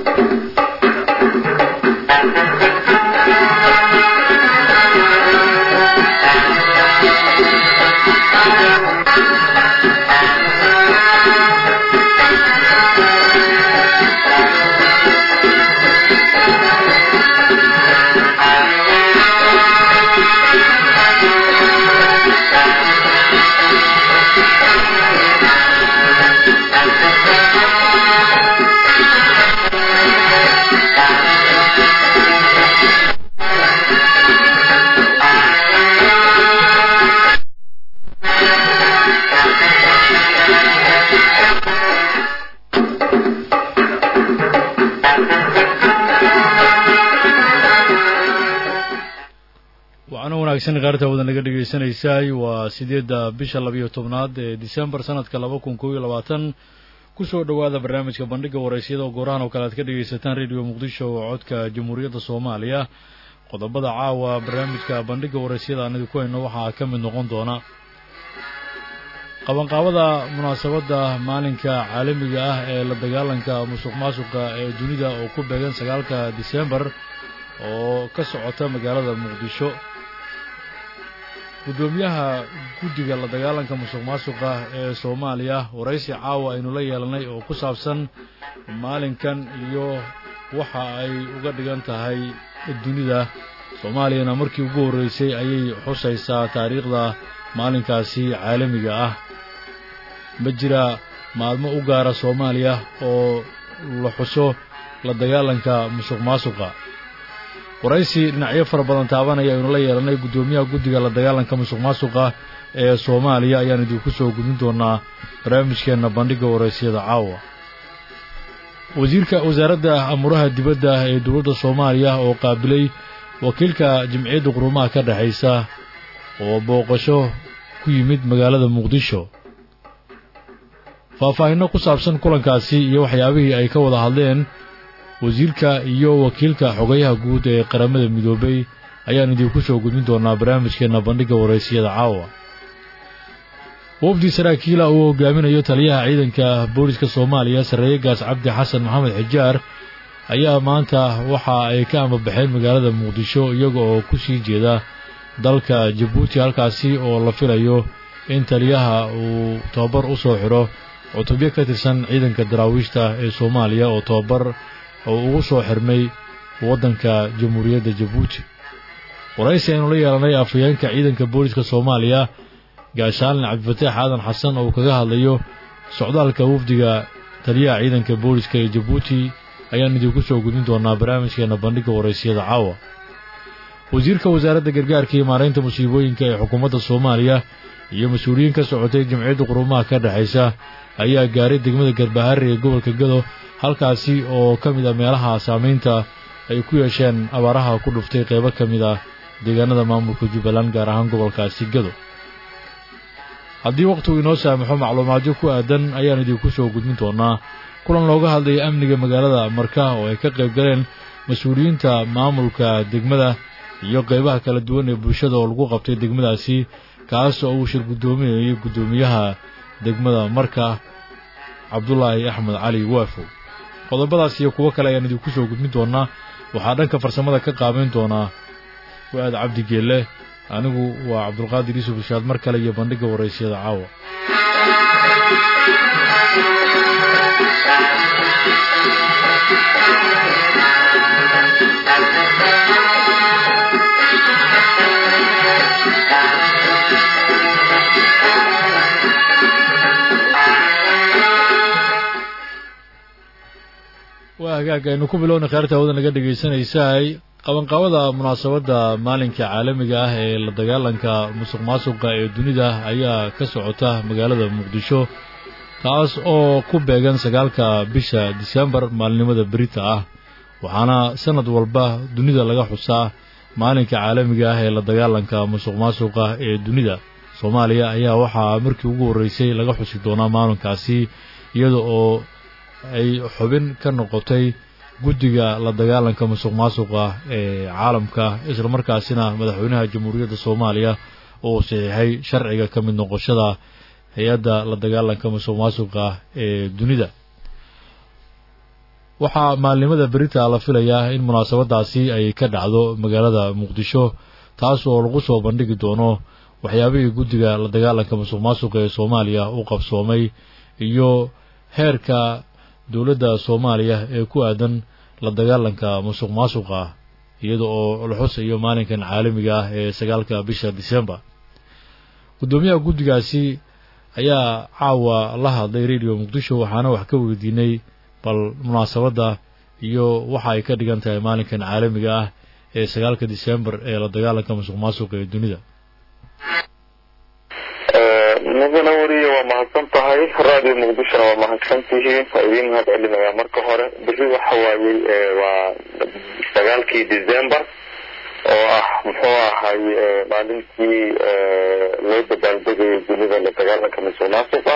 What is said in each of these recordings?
qaarta wada naga dhegaysanaysaay waa sideedda bisha labiyo tobnaad ee disembar sanadka laba kun kob iyo labaatan kusoo dhowaada barnaamijka bandhiga waraysyada oo goorahan oo kale aad ka dhegaysataan radio muqdisho oo codka jamhuuriyadda soomaaliya qodobada caawa barnaamijka bandhiga waraysyada aan idinku hayno waxaa ka mid noqon doona qabanqaabada munaasabadda maalinka caalamiga ah ee la dagaalanka musuq maasuqa ee dunida oo ku beegan sagaalka disembar oo ka socota magaalada muqdisho guddoomiyaha guddiga la dagaalanka musuq maasuqa ee soomaaliya waraysi caawa aynu la yeelanay oo ku saabsan maalinkan iyo waxa ay uga dhigan tahay dunida soomaaliyana markii ugu horreysay ayay xusaysaa taariikhda maalinkaasi caalamiga ah ma jira maalmo u gaara soomaaliya oo la xuso la dagaalanka musuq maasuqa waraysi dhinacyo fara badan taabanaya aynu la yeelanay guddoomiyaha guddiga la dagaalanka musuq maasuqa ee soomaaliya ayaan idinku soo gudin doonaa barnaamijkeenna bandhigga waraysyada caawa wasiirka wasaaradda amuuraha dibadda ee dowladda soomaaliya oo qaabilay wakiilka jamciyadda qurumaha ka dhexaysa oo booqasho ku yimid magaalada muqdisho faahfaahinno ku saabsan kulankaasi iyo waxyaabihii ay ka wada hadleen wasiirka iyo wakiilka xogayaha guud ee qaramada midoobay ayaan idinku soo gudbin doonaa barnaamijkeenna bandhigga waraysiyada caawa wafdi saraakiila uu hogaaminayo taliyaha ciidanka booliska soomaaliya sarreeye gaas cabdi xasan maxamed xijaar ayaa maanta waxa ay ka ambabaxeen magaalada muqdisho iyaga oo ku sii jeeda dalka jabuuti halkaasi oo la filayo in taliyaha uu tababar u soo xidho cutubyo ka tirsan ciidanka daraawiishta ee soomaaliya oo tababar oo ugu soo xirmay waddanka jamhuuriyadda jabuuti waraysi aynu la yeelanay afhayeenka ciidanka booliska soomaaliya gaashaalin cabdifataax aadan xasan oo kaga hadlayo socdaalka wafdiga taliyaha ciidanka booliska ee jabuuti ayaan idinku soo gudin doonaa barnaamijkeenna bandhigga waraysiyada caawa wasiirka wasaaradda gargaarka iyo maaraynta musiibooyinka ee xukuumadda soomaaliya iyo mas-uuliyiin ka socotay jamciyadda qurumaha ka dhexaysa ayaa gaaray degmada garbaharre ee gobolka gado halkaasi oo ka mid a meelaha saamaynta ay ku yeesheen abaaraha ku dhuftay qaybo ka mid ah deegaanada maamulka jubbaland gaar ahaan gobolkaasi gado haddii wakhtigu inoo saamaxo macluumaadyo ku aadan ayaan idinku soo gudbin doonaa kulan looga hadlaya amniga magaalada marka oo ay ka qayb galeen mas-uuliyiinta maamulka degmada iyo qaybaha kala duwan ee bulshada oo lagu qabtay degmadaasi kaas oo uu shir guddoominayay guddoomiyaha degmada marka cabdulaahi axmed cali waafow qodobadaas iyo kuwo kale ayaan idinku soo gudbin doonaa waxaa dhanka farsamada ka qaabayn doonaa fu-aad cabdi geelle anigu waa cabdulqaadir yuusuf ishaad mar kale iyo bandhigga waraysyada caawa waa hagaag aynu ku bilowna khaarta hawada naga dhegaysanaysaay qabanqaabada munaasabadda maalinka caalamiga ah ee la dagaalanka musuq maasuqa ee dunida ayaa ka socota magaalada muqdisho taas oo ku beegan sagaalka bisha disembar maalinimada berita ah waxaana sanad walba dunida laga xusaa maalinka caalamiga ah ee la dagaalanka musuq maasuqa ee dunida soomaaliya ayaa waxaa markii ugu horreysay laga xusi doonaa maalinkaasi iyada oo ay xubin ka noqotay guddiga la dagaalanka musuq maasuqa ee caalamka isla markaasina madaxweynaha jamhuuriyadda soomaaliya uu saxiixay sharciga ka mid noqoshada hay-adda la dagaalanka musuq maasuqa ee dunida waxaa maalnimada berita la filayaa in munaasabadaasi ay ka dhacdo magaalada muqdisho taas oo lagu soo bandhigi doono waxyaabihii guddiga la dagaalanka musuq maasuqa ee soomaaliya u qabsoomay iyo heerka dowladda soomaaliya ee ku aadan la dagaalanka musuq maasuqa iyada oo la xusayo maalinkan caalamiga ah ee sagaalka bisha disembar guddoomiyaha guddigaasi ayaa caawa la hadlay radio muqdisho waxaana wax ka weydiinay bal munaasabadda iyo waxa ay ka dhigan tahay maalinkan caalamiga ah ee sagaalka disembar ee la dagaalanka musuq maasuqa ee dunida mudana weriye waa mahadsan tahay radio muqdishona waa mahadsan tihiin waa idiin mahad celinayaa marka hore beri waxa waayey waa sagaalkii december oo ah muxuu ahay maalintii loo dabaaldegayay dunida la dagaalanka musuq maasuqa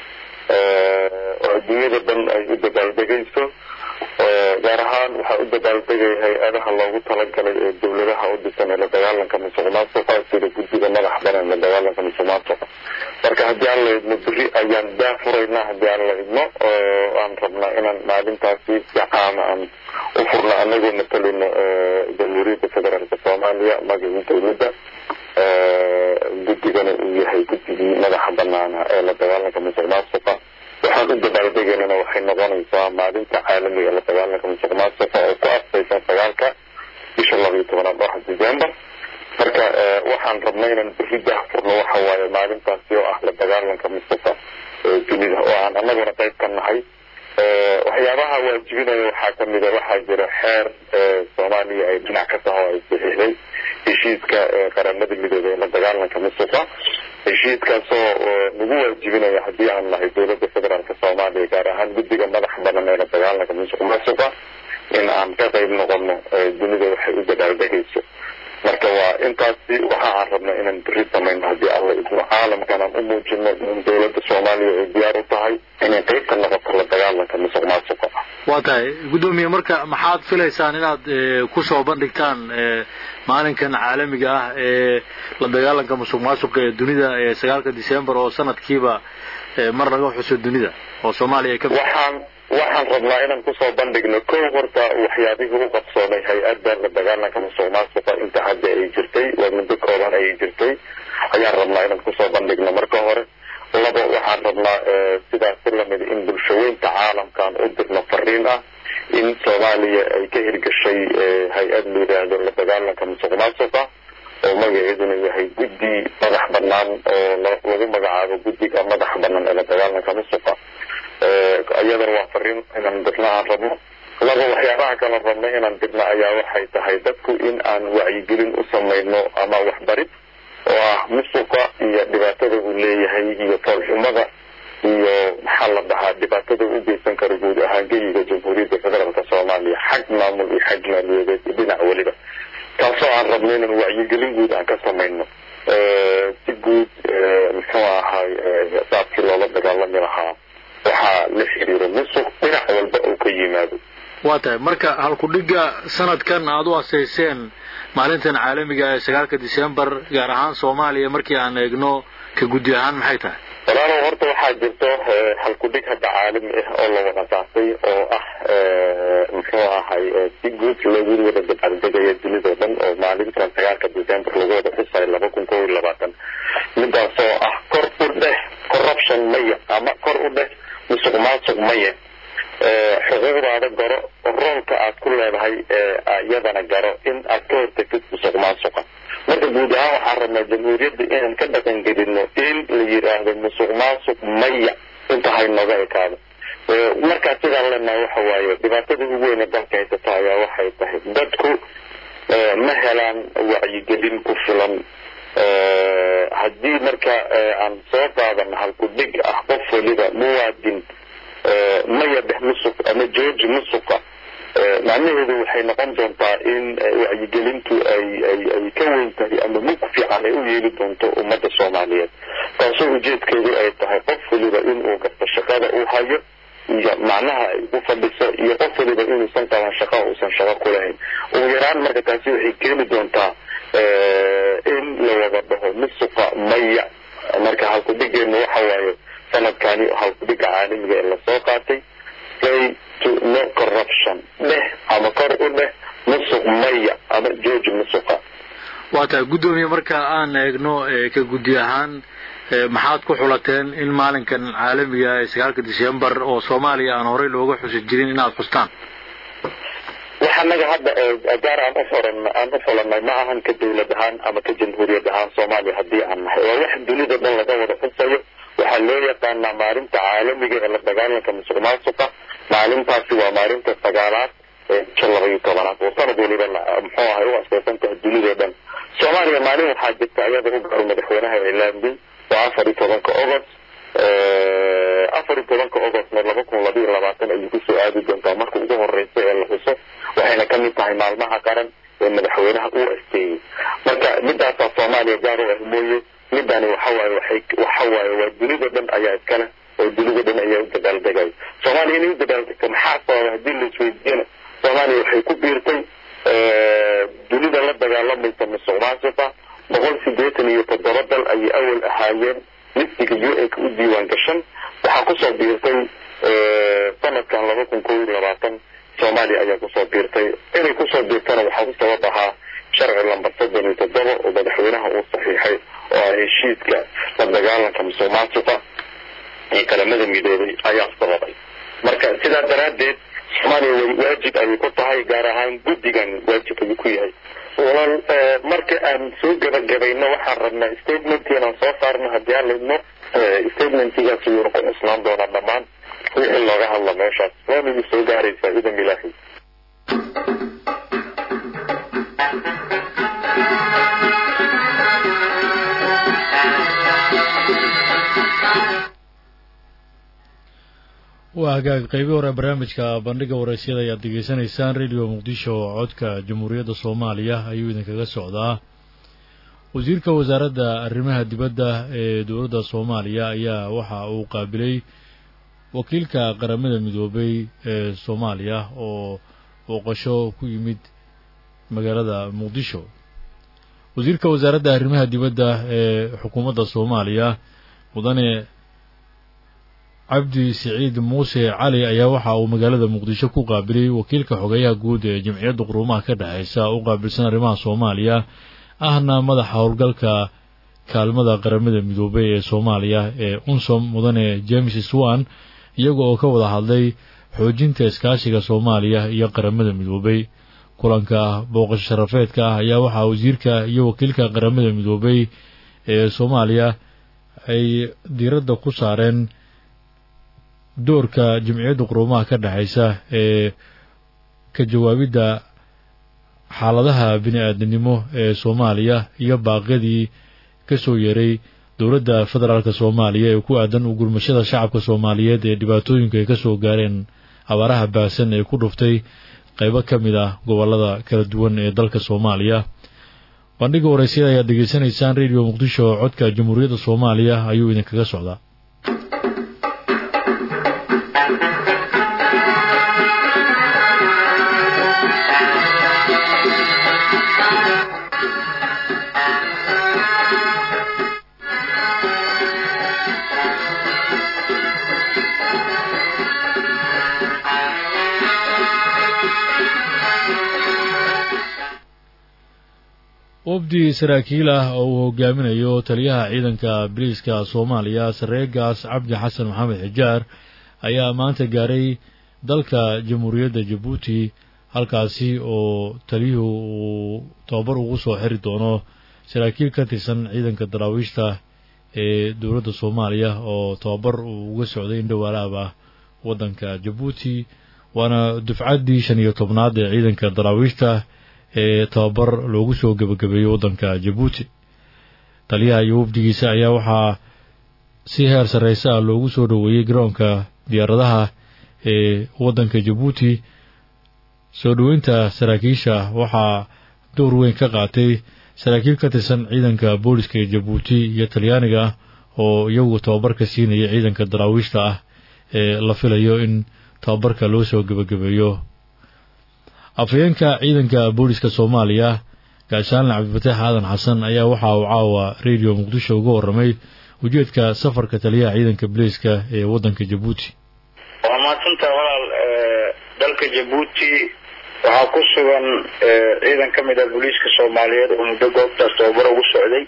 oo adduunyada dhan ay u dabaaldegayso gaar ahaan waxaa u dabaaldegaya hay-adaha loogu talagalay ee dowladaha u dhisan ee la dagaalanka musuq maasuqa sida guddiga madax banan la dagaalanka musuq maasuqa marka haddii aan la idmo beri ayaan daafuraynaa haddii aan la idmo oo aan rabnaa inaan maalintaasi si caama aan u furno anagoo matalino jamhuuriyadda federaalka soomaaliya magacii dowladda guddigana uu yahay guddigii madaxa banaana ee la dagaalanka musuq maasuqa waxaan u dabaaldegaynana waxay noqonaysaa maalinta caalamiga ee la dagaalanka musuq maasuqa oo ku afsaysan sagaalka bisha labayo tobanaad oo ah december marka waxaan rabnay inaan beri daahfurno waxa waaye maalintaasi oo ah la dagaalanka musuqa dunida oo aan anaguna qayb ka nahay waxyaabaha waajibinaya waxaa kamida waxaa jira xeer soomaaliya ay dhinac ka taho ay saxiixday heshiiska qaramada midooda ee la dagaalanka musuqa heshiiskaasoo nagu waajibinaya haddii aan nahay dowladda federaalka soomaaliya gaar ahaan guddiga madax banan ee la dagaalanka musuq maasuqa in aan ka qayb noqono dunida waxay u dabaaldegayso marka waa intaasi waxa aan rabna inaan beri samayno haddii alla idmo caalamkan aan u muujino in dowladda soomaaliya ay diyaar u tahay inay qayb ka noqoto la dagaalanka musuq maasuqa waa tahay guddoomiye marka maxaad filaysaan inaad kusoo bandhigtaan maalinkan caalamiga ah ee la dagaalanka musuq maasuqa ee dunida ee sagaalka december oo sanadkiiba mar laga xuso dunida oo soomaaliya ay ka waxaan waxaan rabnaa inaan kusoo bandhigno kow horta waxyaabihii u qabsoomay hay-adda la dagaalanka musuq maasuqa inta hadda ay jirtay waa muddo kooban ayay jirtay ayaan rabnaa inaan kusoo bandhigno marka hore labo waxaan rabnaa sidaas si lamid in bulshaweynta caalamkaan u dirno fariin ah in soomaaliya ay ka hirgashay hay-ad la yidhaahdo la dagaalanka musuq maasuqa oo magaceeduna yahay guddi madax banaan oo lagu magacaabo guddiga madax banaan ee la dagaalanka musuqa iyadana waa fariin inaan dirno aan rabno laba waxyaabaha kala rabno inaan dirno ayaa waxay tahay dadku in aan wacyigelin u samayno ama waxbarid oo ah musuqa iyo dhibaatada uu leeyahay iyo foolxumada iyo maxaa la dhahaa dhibaatada u geysan kara guud ahaan geyiga jamhuuriyadda federaalka soomaaliya xag maamul iyo xag maaliyadeed iyo dhinac weliba taasoo aan rabno inaan wacyigelin guud aan ka samayno si guud muxuu ahay saabkii loola dagaalami lahaa waxaa la xiriiro musuq dhinac walba uu ka yimaado waa tahay marka halkudhigga sanadkan aada u asayseen maalintan caalamiga ee sagaalka december gaar ahaan soomaaliya markii aan eegno ka guddi ahaan maxay tahay walaalow horta waxaa jirto halkudhig hadda caalami ah oo la wada qaatay oo ah muxuu ahay si guud loogu wada dabaaldegaya dunidao dhan oo maalintan sagaalka december lagu wada xusayo laba kun kow iyo labaatan midaasoo ah kor u dheh corruption maya ama kor u dheh musuq maasuq maya xuquuqdaada garo roolka aad ku leedahay iyadana garo in aad ka hortagtid musuq maasuqa marka guud ahaan waxaan rabnaa jamhuuriyadda inaan ka dhaqangelino in la yidhaahdo musuq maasuq maya inta haynooga ekaado markaa sidaan leenahay waxa waaye dhibaatada ugu weyne dalka haysata ayaa waxay tahay dadku ma helaan wacyigelin ku filan haddii marka aan soo qaadano halkudhig ah qof waliba muwaadin maya dheh musuq ama jooji musuqa macnaheedu waxay noqon doontaa in wacyigelintu ay ay ay ka weyn tahay ama mug fiican ay u yeeli doonto ummadda soomaaliyeed taasoo ujeedkeedu ay tahay qof waliba inuu garto shaqada uu hayo iyo macnaha ay ku fadhiso iyo qof waliba inuusan qaban shaqo uusan shaqo ku lahayn ugu yaraan marka taasi waxay keeni doontaa in la wada dhaho musuqa maya marka halkudhigeenu waxa waaye sanadkani halkudhiga caalamiga ee lasoo qaatay say to no corruption dheh ama kor u dheh musuq maya ama jooji musuqa waa tahay guddoomiye marka aan eegno ka guddi ahaan maxaad ku xulateen in maalinkan caalamiga ee sagaalka decembar oo soomaaliya aan horey looga xusi jirin inaad xustaan wax anaga hadda gaar aan ufuran aan u fulanay ma ahan ka dawlad ahaan ama ka jamhuuriyad ahaan soomaaliya haddii aan nahay waa wax dunida dhan laga wada xusayo waxaa loo yaqaanaa maalinta caalamiga ee la dagaalanka musuq maasuqa maalintaasi waa maalinta sagaalaad ee bisha laba iyo tobanaad oo sanad waliba muxuu ahay u asaysan tahay dunidao dhan soomaaliya maalin waxaa jirta ayada u gaaro madaxweynaha ilaambin waa afar iyo tobanka ogost afar iyo tobanka ogostna laba kun labayo labaatan ayay kusoo aadi doontaa marka ugu horeysa ee la xuso waxayna ka mid tahay maalmaha qaran ee madaxweynaha uu asteeyey marka midaasaa soomaaliya gaar u ah mooye midani waxawaaye waxay waxawaaye waa dunida dhan ayaa iskale oo dunida dhan ayaa u dabaaldegay soomaaliya inay u dabaaldegto maxaa sababa haddii la isweydiiyana soomaaliya waxay ku biirtay dunida la dagaalamaysa musuq maasuqa boqol sideetan iyo toddoba dal ayay awal ahaayeen listiga u n ka u diiwaan gashan waxaa kusoo biirtay sanadkan laba kun kow iyo labaatan soomaaliya ayaa kusoo biirtay inay kusoo biirtana waxaa ku sabab ahaa sharci lambar soddon iyo toddoba oo madaxweynaha uu saxiixay oo ah heshiiska la dagaalanka musuq maasuqa ee qaramada midoobay ayaa sababay marka sidaa daraaddeed soomaaliya way waajib ayay ku tahay gaar ahaan guddigan waajib ayuu ku yahay walaal marka aan soo gabagabayno waxaan rabnaa statement inaan soo saarno haddii aan laidmo statementigaas wuuna ku cusnaan doonaa dhammaan wixii looga hadla meeshaas waana idin soo gaaraysaa idan ilaahay waa hagaag qaybi hore barnaamijka bandhiga waraysyada ayaad degeysanaysaan radio muqdisho oo codka jamhuuriyadda soomaaliya ayuu idinkaga socdaa wasiirka wasaaradda arrimaha dibadda ee dowladda soomaaliya ayaa waxa uu qaabilay wakiilka qaramada midoobay ee soomaaliya oo booqasho ku yimid magaalada muqdisho wasiirka wasaaradda arrimaha dibadda ee xukuumadda soomaaliya mudane cabdi siciid muuse cali ayaa waxa uu magaalada muqdisho ku qaabilay wakiilka xogeyaha guud ee jamciyadda quruumaha ka dhexeysa u qaabilsan arrimaha soomaaliya ahna madaxa howlgalka kaalmada qaramada midoobay ee soomaaliya ee unsom mudane james swan iyaga oo ka wada hadlay xoojinta iskaashiga soomaaliya iyo qaramada midoobay kulanka booqasho sharafeedka ah ayaa waxaa wasiirka iyo wakiilka qaramada midoobay ee soomaaliya ay diiradda ku saareen doorka jamciyadda quruumaha ka dhexeysa ee ka jawaabidda xaaladaha bini-aadamnimo ee soomaaliya iyo baaqyadii ka soo yeeray dowladda federaalk soomaaliya ee ku aadan u gurmashada shacabka soomaaliyeed ee dhibaatooyinka ay ka soo gaareen abaaraha baahsan ee ku dhuftay qaybo ka mid ah gobollada kala duwan ee dalka soomaaliya bandhiga waraysyada ayaad degeysanaysaan radio muqdisho oo codka jamhuuriyadda soomaaliya ayuu idinkaga socdaa wafdi saraakiil ah oo uu hogaaminayo taliyaha ciidanka bariiska soomaaliya sareegaas cabdi xasan maxamed xijaar ayaa maanta gaaray dalka jamhuuriyadda jabuuti halkaasi oo taliyuhu uu tababar ugu soo xiri doono saraakiil ka tirsan ciidanka daraawiishta ee dowladda soomaaliya oo tababar uu uga socday indhowaalaab ah waddanka jabuuti waana dufcaddii shan iyo tobnaad ee ciidanka daraawiishta ee tababar loogu soo gebagabeeyey waddanka jabuuti taliyaha iyo wafdigiisa ayaa waxaa si heer sarreyse ah loogu soo dhoweeyey garoonka diyaaradaha ee waddanka jabuuti soo dhoweynta saraakiisha waxaa door weyn ka qaatay saraakiil ka tirsan ciidanka booliska ee jabuuti iyo talyaaniga oo iyagu tababarka siinaya ciidanka daraawiishta ah ee la filayo in tababarka loo soo gebagabeeyo afhayeenka ciidanka booliska soomaaliya gaashaanle cabdifataax aadan xasan ayaa waxa uu caawa radio muqdisho uga warramay ujeedka safarka taliyaha ciidanka booliiska ee waddanka jabuuti waa maadsantaa walaal dalka dalka jabuuti waxaa ku sugan ciidan ka mid ah booliiska soomaaliyeed oo muddo goobtaas tababar ugu socday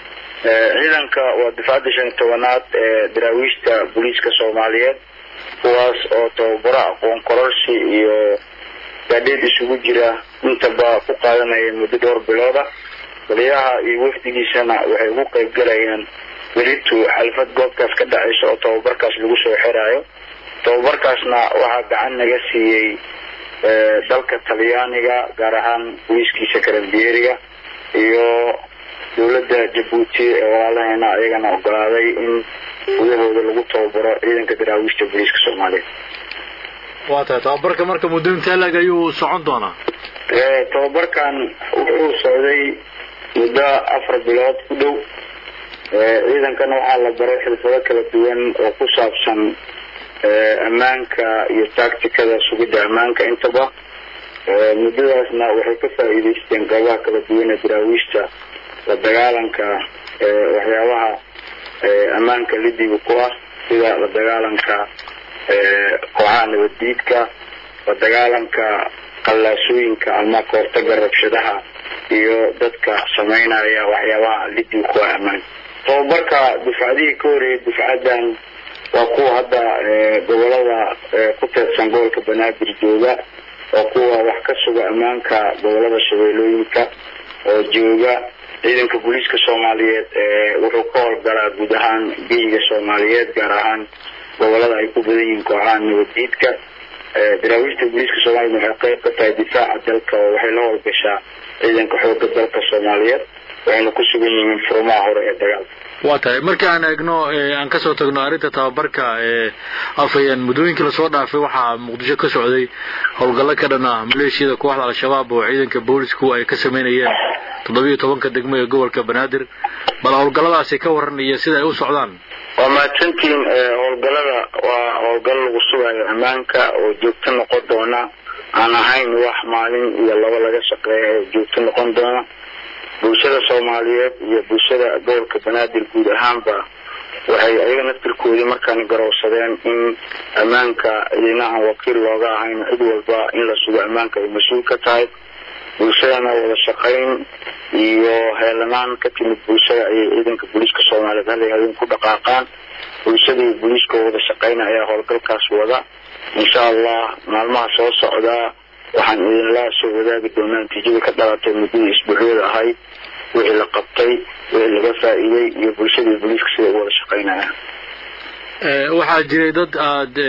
ciidanka waa difacadda shan iyo tobanaad ee daraawiishta booliiska soomaaliyeed kuwaas oo tababaro aqoon kororsi iyo gaadheed isugu jira intaba ku qaadanayeen muddo dhowr bilooda taliyaha iyo wafdigiisana waxay ugu qayb galayaan welitu xalfad goobtaas ka dhacaysa oo tababarkaas lagu soo xiraayo tababarkaasna waxaa gacan naga siiyey dalka talyaaniga gaar ahaan booliiskiisa karambiyeeriga iyo dowladda jabuuti ee walaalaheena ayagana ogolaaday in gudahooda lagu tababaro ciidanka daraawiishta booliiska soomaaliyeed waa tahay tababarka marka muddo intee lag ayuu socon doonaa tababarkan wuxuu socday muddo afar bilood ku dhow ciidankana waxaa la baray xirfado kala duwan oo ku saabsan ammaanka iyo tacticada sugidda ammaanka intaba muddadaasna waxay ka faa'iidaysteen goobaha kala duwan ee daraawiishta la dagaalanka waxyaabaha ammaanka lidiga ku ah sida la dagaalanka kooxaha nabaddiidka la dagaalanka qallaasooyinka ama kahortaga rabshadaha iyo dadka samaynaya waxyaabaha lidiga ku ah ammaanka tababarka dufcadihii ka horeeyay dufcaddan waa kuwa hadda gobolada ku teedsan gobolka banaadir jooga waa kuwa wax ka suga ammaanka gobolada shabeellooyinka oo jooga ciidanka booliiska soomaaliyeed wuxuu ka howlgalaa guud ahaan geyiga soomaaliyeed gaar ahaan gobolada ay ku badan yihiin kooxaha nabaddiidka daraawiishta booliiska soomaliyeed waxay qayb ka tahay difaaca dalka oo waxay la howlgashaa ciidanka xooga dalka soomaaliyeed waxayna ku sugan yihiin furmaha hore ee dagaalka waa tahay marka aan eegno aan kasoo tagno arrinta tababarka afayeen muddooyinkii lasoo dhaafay waxaa muqdisho ka socday howlgallo ka dhan ah maleeshiyada kooxda al-shabaab oo ciidanka boolisku ay ka sameynayeen toddobiyo tobanka degmo ee gobolka banaadir bal howlgalladaasi ka waran iyo sida ay u socdaan waa mahadsantihiin howlgallada waa howlgallo lagu sugayo ammaanka oo joogto noqon doona aan ahayn wax maalin iyo laba laga shaqeeya oo joogto noqon doona bulshada soomaaliyeed iyo bulshada gobolka banaadir guud ahaanba waxay ayaga naftirkoodii markaan garowsadeen in ammaanka idina aan wakiil looga ahayn cid walba in la sugo ammaanka ay mas-uul ka tahay bulshadana wada shaqayn iyo heelanaan ka timid bulshada ayay ciidanka booliiska soomaaliyeed hal habeen ku dhaqaaqaan bulshadii booliiska wada shaqayna ayaa howlgalkaas wada insha allah maalmaha soo socdaa waxaan idinla soo wadaagi doonaa natiijada ka dhalatay muddadii isbuucyada ahayd wixii la qabtay wixii laga faa'iiday iyo bulshadii booliiska siday u wada shaqaynayaan waxaa jiray dad aada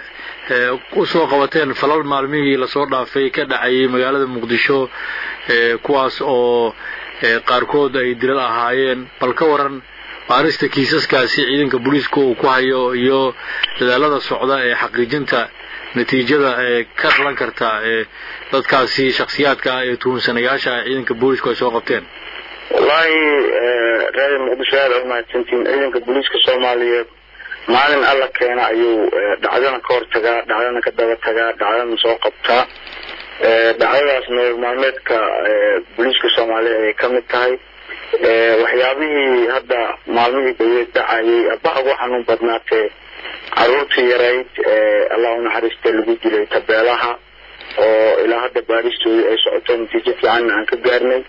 usoo qabateen falal maalmihii lasoo dhaafay ka dhacayay magaalada muqdisho kuwaas oo qaarkood ay dilal ahaayeen bal ka waran baarista kiisaskaasi ciidanka booliiska uu ku hayo iyo dadaalada socda ee xaqiijinta natiijada ee ka dhalan karta ee dadkaasi shaksiyaadka ah ee tuhunsanayaasha ah ciidanka boolisku ay soo qabteen wallaahi reer muqdisho aada u mahadsantiin ciidanka booliiska soomaaliyeed maalin alla keena ayuu dhacdana ka hortagaa dhacdana ka daba tagaa dhacdana soo qabtaa dhacdadaas nolol maalmeedka booliiska soomaaliyeed ayay ka mid tahay waxyaabihii hadda maalmihii dhaweed dhacayay abaha ugu xanuun badnaatee caruurtii yarayd allah u naxariista lagu dilay tabeelaha oo ilaa hadda baaristoodii ay socoto natiijo fiicanna aan ka gaarnay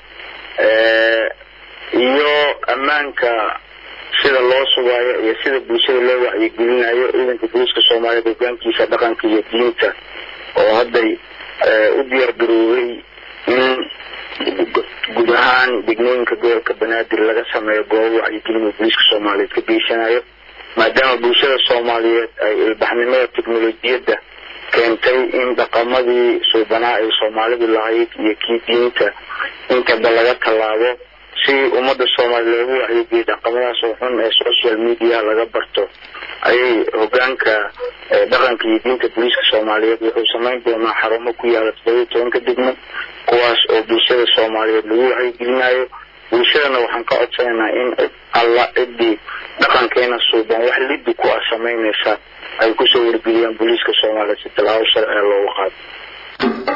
iyo ammaanka sida loo sugaayo iyo sida bulshada loo wacyigelinayo ciidanka booliiska soomaaliyeed hogaankiisa dhaqanka iyo diinta oo hadday u diyaar garoobay in guud ahaan degmooyinka gobolka banaadir laga sameeyo goobo wacyigelin oo booliiska soomaaliyeed ka geysanayo maadaama bulshada soomaaliyeed ay ilbaxnimada teknolojiyadda keentay in dhaqamadii suubanaa ay soomaalidu lahayd iyo kii diinta intaba laga tallaabo si ummadda soomaaliya loogu wacyigeliyo dhaqamadaas oo xun ee social media laga barto ayay hogaanka dhaqanka iyo diinta booliiska soomaaliyeed wuxuu samayn doonaa xarumo ku yaala toddobiyo tobanka degmo kuwaas oo bulshada soomaaliyeed lagu wacyigelinayo bulshadana waxaan ka codsanaynaa in alla ciddii dhaqankeena suuban wax liddi ku ah samaynaysa ay kusoo wargeliyaan booliiska soomaaliyeed si tallaabo sharciga loogu qaado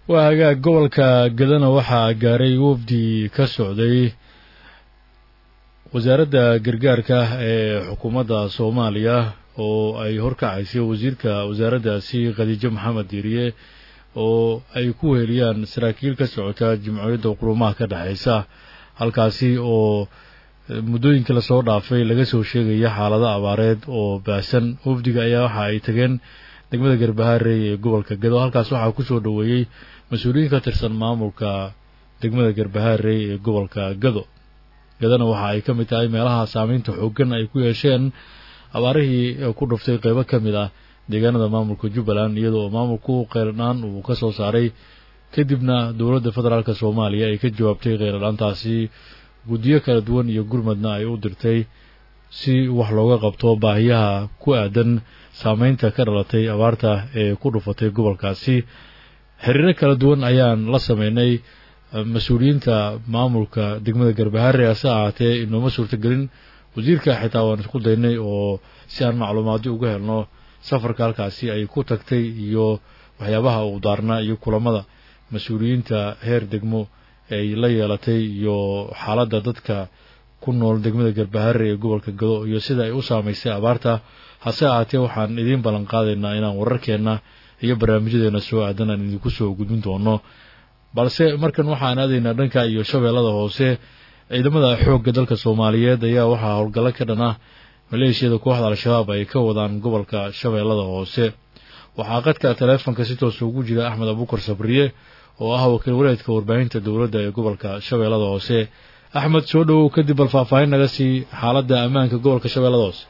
waa hagaag gobolka gadana waxaa gaaray wafdi ka socday wasaaradda gargaarka ee xukuumadda soomaaliya oo ay horkacaysay wasiirka wasaaraddaasi khadiijo maxamed diiriye oo ay ku weheliyaan saraakiil ka socota jimciyadda qurumaha ka dhexaysa halkaasi oo muddooyinkii lasoo dhaafay laga soo sheegaya xaalado abaareed oo baahsan wafdiga ayaa waxa ay tageen degmada garbaharey ee gobolka gado halkaas waxaa kusoo dhoweeyey mas-uuliyiin ka tirsan maamulka degmada garbaharey ee gobolka gado gadana waxa ay ka mid tahay meelaha saameynta xooggan ay ku yeesheen abaarihii ku dhuftay qeybo ka mid ah deegaanada maamulka jubbaland iyadoo maamulku kheyradhaan uu ka soo saaray kadibna dowladda federaalk soomaaliya ay ka jawaabtay kheyradhaantaasi guddiyo kala duwan iyo gurmadna ay u dirtay si wax looga qabto baahiyaha ku aadan saameynta ka dhalatay abaarta ee ku dhufatay gobolkaasi xiriiro kala duwan ayaan la sameynay mas-uuliyiinta maamulka degmada garbaharre hase ahaatee inooma suurtagelin wasiirka xitaa waan isku daynay oo si aan macluumaadyo uga helno safarka halkaasi ay ku tagtay iyo waxyaabaha uu daarnaa iyo kulamada mas-uuliyiinta heer degmo ay la yeelatay iyo xaaladda dadka ku nool degmada garbaharre ee gobolka gado iyo sida ay u saamaysay abaarta hase ahaatee waxaan idiin ballan qaadaynaa inaan wararkeenna iyo barnaamijyadeena soo aadan aan idinku soo gudbin doono balse markan waxaan aadaynaa dhanka iyo shabeellada hoose ciidamada xoogga dalka soomaaliyeed ayaa waxaa howlgallo ka dhan ah maleeshiyada kooxda al-shabaab ay ka wadaan gobolka shabeellada hoose waxaa qadka taleefonka si toosa ugu jira axmed abuukar sabriye oo ah wakiil wareedka warbaahinta dowladda ee gobolka shabeellada hoose axmed soo dhowow kadib bal faahfaahin naga sii xaaladda ammaanka gobolka shabeellada hoose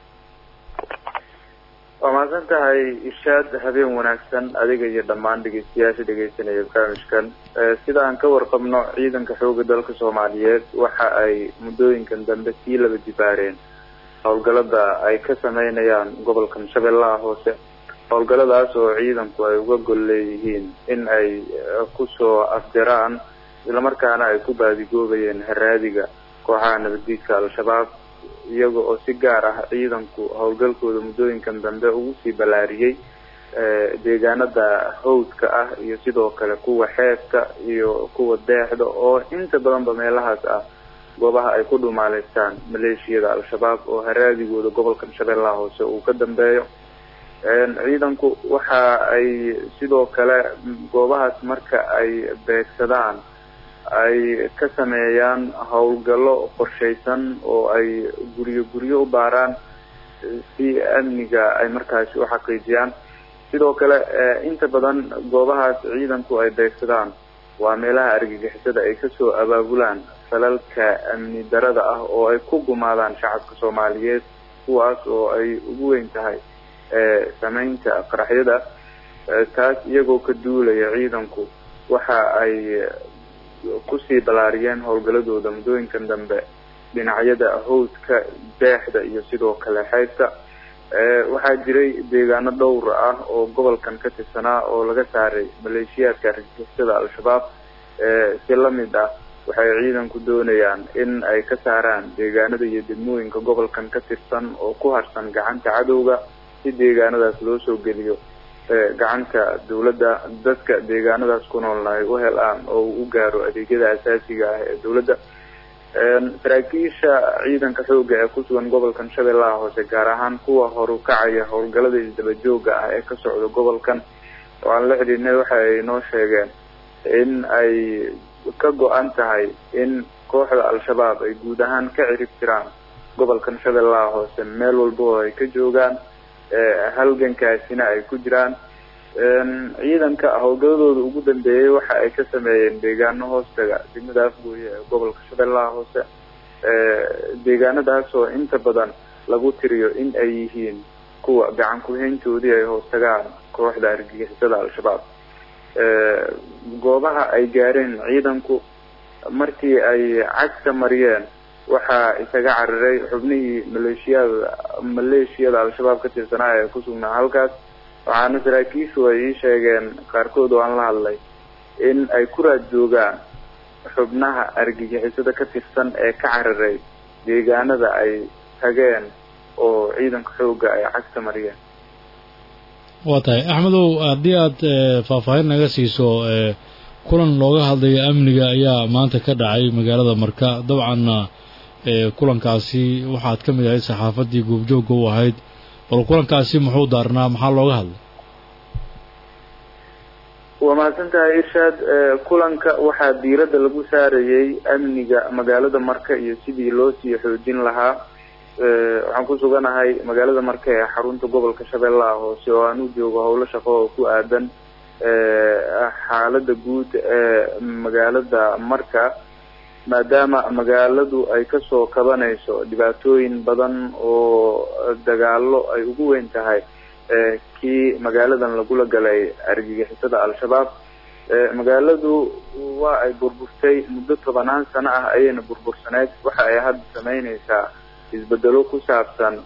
waa mahadsan tahay ishaad habeen wanaagsan adiga iyo dhammaan dhegeystayaasha dhegeysanaya barnaamijkan sida aan ka warqabno ciidanka xooga dalka soomaaliyeed waxa ay muddooyinkan dambe sii laba jibaareen howlgallada ay ka sameynayaan gobolkan shabeellaha hoose howlgalladaas oo ciidanku ay uga gol leeyihiin in ay kusoo afdiraan islamarkaana ay ku baadigoobayeen haraadiga kooxaha nabaddiidka al-shabaab iyaga oo si gaar ah ciidanku howlgalkooda muddooyinkan dambe ugu sii ballaariyey deegaanada hawdka ah iyo sidoo kale kuwa xeebta iyo kuwa deexda oo inta badanba meelahaas ah goobaha ay ku dhumaaleystaan maleeshiyada al-shabaab oo haraadigooda gobolkan shabeellaha hoose uu ka dambeeyo ciidanku waxa ay sidoo kale goobahaas marka ay beegsadaan ay ka sameeyaan howlgallo qorshaysan oo ay guryo guryo u baaraan si amniga ay markaasi u xaqiijiyaan sidoo kale inta badan goobahaas ciidanku ay beegsadaan waa meelaha argagixisada ay kasoo abaabulaan falalka amni darada ah oo ay ku gumaadaan shacabka soomaaliyeed kuwaas oo ay ugu weyn tahay sameynta qaraxyada taas iyagoo ka duulaya ciidanku waxa ay kusii ballaariyeen howlgaladooda muddooyinkan dambe dhinacyada hawdka deexda iyo sidoo kale xeybta waxaa jiray deegaano dhowr ah oo gobolkan ka tirsanaa oo laga saaray maleeshiyaadka argagixisada al-shabaab si lamid ah waxay ciidanku doonayaan in ay ka saaraan deegaanada iyo degmooyinka gobolkan ka tirsan oo ku harsan gacanta cadowga si deegaanadaas loo soo geliyo gacanta dawladda dadka deegaanadaas ku noolna ay u helaan oo uu u gaaro adeegyada asaasiga ah ee dawladda saraakiisha ciidanka xooga ee kusugan gobolkan shabeellaha hoose gaar ahaan kuwa horu kacaya howlgallada isdabajooga ah ee ka socda gobolkan oo aan la xidhiidnay waxa ay noo sheegeen in ay ka go-an tahay in kooxda al-shabaab ay guud ahaan ka cirib tiraan gobolkan shabeellaha hoose meel walba oo ay ka joogaan halgankaasina ay ku jiraan ciidanka howlgaladooda ugu dambeeyey waxa ay ka sameeyeen deegaano hoostaga degmada afgooye ee gobolka shabeellaha hoose deegaanadaas oo inta badan lagu tiriyo in ay yihiin kuwa gacan ku-hayntoodii ay hoostagaan kooxda argagixisada al-shabaab goobaha ay gaareen ciidanku markii ay cagta mariyeen waxaa isaga cararay xubnihii maleeshiyada maleeshiyada al-shabaab ka tirsanaa ee ku sugnaa halkaas waxaana saraakiishu ay ii sheegeen qaarkood oo aan la hadlay in ay ku raad joogaan xubnaha argagixisada ka tirsan ee ka cararay deegaanada ay tageen oo ciidanka xoogga ay cagta mariyeen waa tahay axmedow haddii aad faahfaahin naga siiso kulan looga hadlaya amniga ayaa maanta ka dhacay magaalada marka dabcanna kulankaasi waxaad ka mid ahayd saxaafaddii goobjoogga u ahayd bal kulankaasi muxuu daarnaa maxaa looga hadlay waa mahadsantahay irshaad kulanka waxaa diiradda lagu saarayay amniga magaalada marka iyo sidii loo sii xoojin lahaa waxaan ku suganahay magaalada marka ee xarunta gobolka shabeellaha hoose oo aan u joogo howlo shaqo oo ku aadan xaalada guud ee magaalada marka maadaama magaaladu ay kasoo kabanayso dhibaatooyin badan oo dagaalo ay ugu weyn tahay kii magaaladan lagula galay argagixisada al-shabaab magaaladu waa ay burburtay muddo tobanaan sano ah ayayna burbursaneyd waxa ay hadda sameyneysaa isbedelo ku saabsan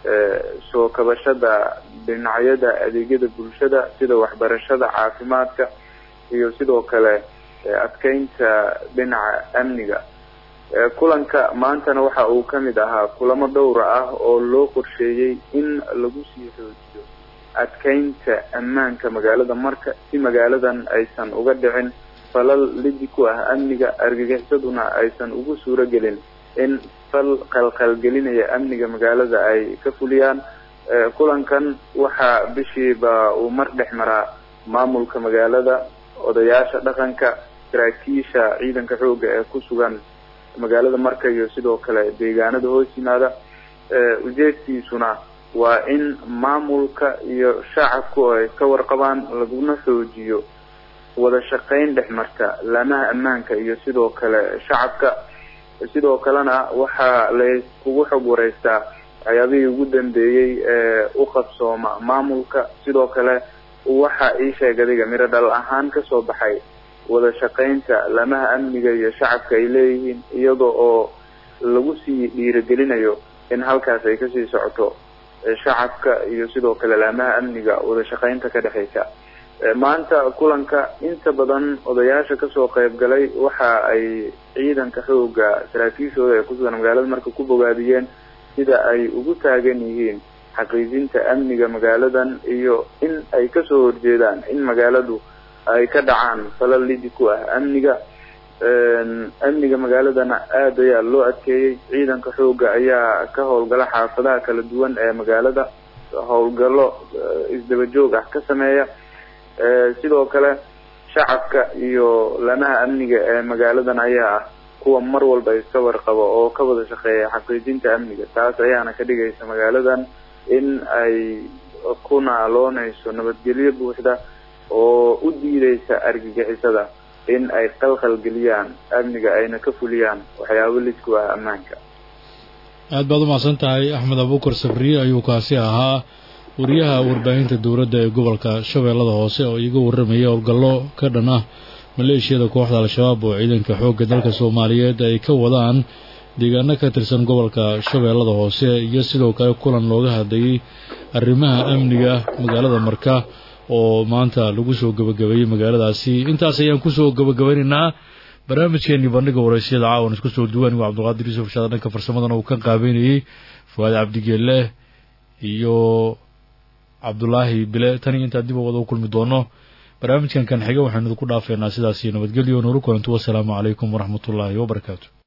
soo kabashada dhinacyada adeegyada bulshada sida waxbarashada caafimaadka iyo sidoo kale adkeynta dhinaca amniga kulanka maantana waxa uu kamid ahaa kulamo dhowra ah oo loo qorsheeyey in lagu sii xoojiyo adkeynta ammaanka magaalada marka si magaaladan aysan uga dhicin falal lidi ku ah amniga argagixisaduna aysan ugu suuro gelin in fal qalqalgelinaya amniga magaalada ay ka fuliyaan kulankan waxaa bishiiba uu mar dhex maraa maamulka magaalada odayaasha dhaqanka saraakiisha ciidanka xooga ee ku sugan magaalada marka iyo sidoo kale deegaanada hoos yimaada ujeedkiisuna waa in maamulka iyo shacabku ay ka warqabaan laguna xoojiyo wada shaqeyn dhex marta laamaha ammaanka iyo sidoo kale shacabka sidoo kalena waxaa layskugu xog wareystaa waxyaabihii ugu dambeeyey ee u qabsooma maamulka sidoo kale waxa ii sheeg adiga miro dhal ahaan kasoo baxay wada shaqeynta laamaha amniga iyo shacabka ay leeyihiin iyada oo lagu sii dhiirigelinayo in halkaas ay kasii socoto shacabka iyo sidoo kale laamaha amniga wada shaqeynta ka dhexeysa maanta kulanka inta badan odayaasha kasoo qeyb galay waxa ay ciidanka xooga saraakiishooda ee kusugan magaalada marka ku bogaadiyeen sida ay ugu taagan yihiin xaqiijinta amniga magaaladan iyo in ay kasoo horjeedaan in magaaladu ay ka dhacaan falal lidi ku ah amniga amniga magaaladana aada ayaa loo adkeeyey ciidanka xooga ayaa ka howlgala xaafadaha kala duwan ee magaalada howlgallo isdaba joog ah ka sameeya sidoo kale shacabka iyo lamaha amniga ee magaaladan ayaa ah kuwa mar walba iska warqabo oo ka wada shaqeeya xaqiijinta amniga taas ayaana ka dhigaysa magaaladan in ay ku naaloonayso nabadgelyo buuxda oo u diideysa argagixisada in ay qalqal geliyaan amniga ayna ka fuliyaan waxyaabo lidku ah ammaanka aad baad umacsan tahay axmed abuukar sabriye ayuu kaasi ahaa wariyaha warbaahinta dowladda ee gobolka shabeellada hoose oo iiga warramaya howlgallo ka dhan ah maleeshiyada kooxda al-shabaab oo ciidanka xoogga dalka soomaaliyeed ay ka wadaan deegaano ka tirsan gobolka shabeellada hoose iyo sidoo kale kulan looga hadlayay arrimaha amniga magaalada marka oo maanta lagu soo gebagabeeyey magaaladaasi intaas ayaan kusoo gebagabaynaynaa barnaamijkeenii bandhiga waraysyada caawan isku soo duwan waa cabdulqaadir yuusuf shaada dhanka farsamadana uu ka qaabeynayey fuaad cabdigeelle iyo cabdulaahi bile tan iyo intaan dib u wada u kulmi doono barnaamijkan kan xiga waxaynu idinku dhaafeynaa sidaasi nabadgelyo nooru kulantu wasalaamu calaykum waraxmatullaahi wabarakaatu